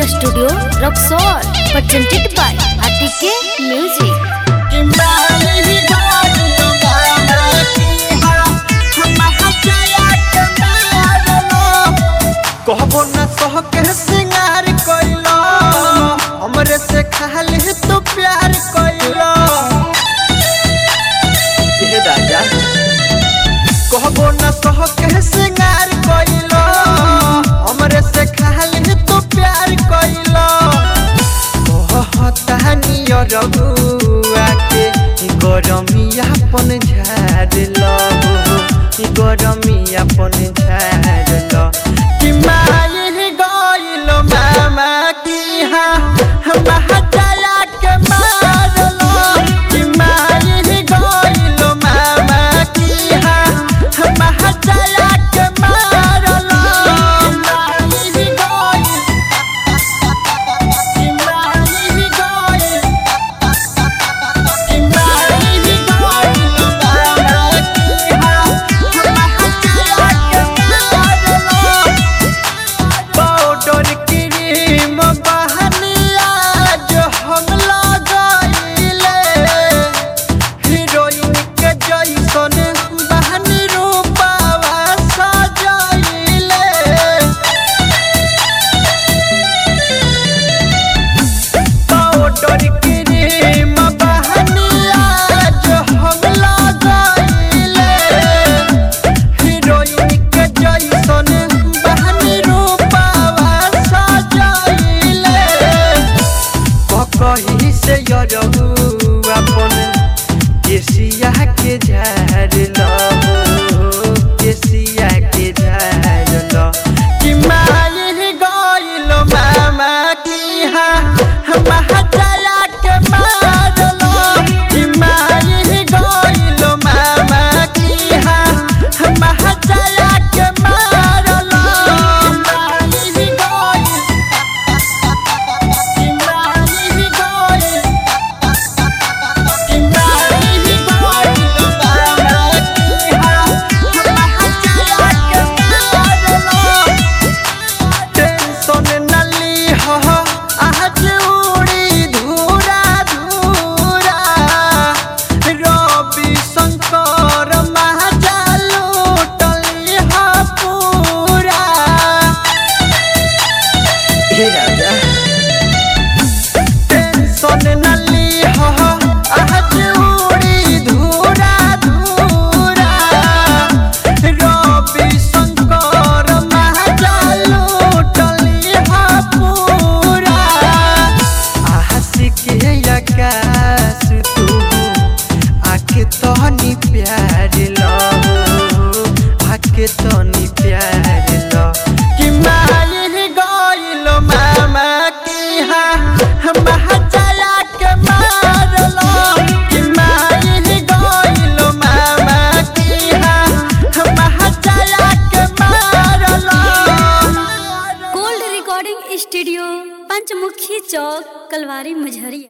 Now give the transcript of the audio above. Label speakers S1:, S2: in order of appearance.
S1: Recording Studio, Roxor, presented by ATK Music.
S2: कहबो न सह के सिंगार कइलो हमरे से खाली तू प्यार कइलो ये राजा कहबो न सह के सिंगार कइलो हमरे से खाली तू प्यार कइलो कहता नियर बुआ के गरमिया पन झाड़ लो गरमिया पन झाड़ लो कि माई गइल मामा की हा महजया के मार लो कि माई गइल मामा की हा महजया के मार लो माई गइल कि माई गइल कि माई गइल मामा की हा महजया के मार लो पाउडर क्रीम बहनिया जो हम लगाइले हीरोइन के जैसन बहनी रूपावा सजाइले पाउडर क्रीम बहनिया जो हम लगाइले हीरोइन के जैसन बहनी रूपावा सजाइले ककही से यरहु अपन केसिया के झाड़ लो केसिया के झाड़ लो कि माई गइल मामा की हा महजया के मार लो कि माई गइल मामा की हा महजया के मार लो माई गइल कि माई गइल कि माई गइल मामा की हा महजया के मार लो टेंशन नली हो आज उड़ी धूरा धूरा रवि शंकर महाजालू टली हो पूरा हे राजा टेंशन नली हो आज उड़ी धूरा धूरा रवि शंकर महाजालू टली हो पूरा आशिक आकाश तू आके तहनी प्यार लो आके तहनी प्यार लो कि माई गइल मामा की हा महजया के मार लो कि माई गइल मामा की हा महजया के मार लो
S1: Gold Recording Studio, Panchmukhi Chowk, Kalwari Majhariya.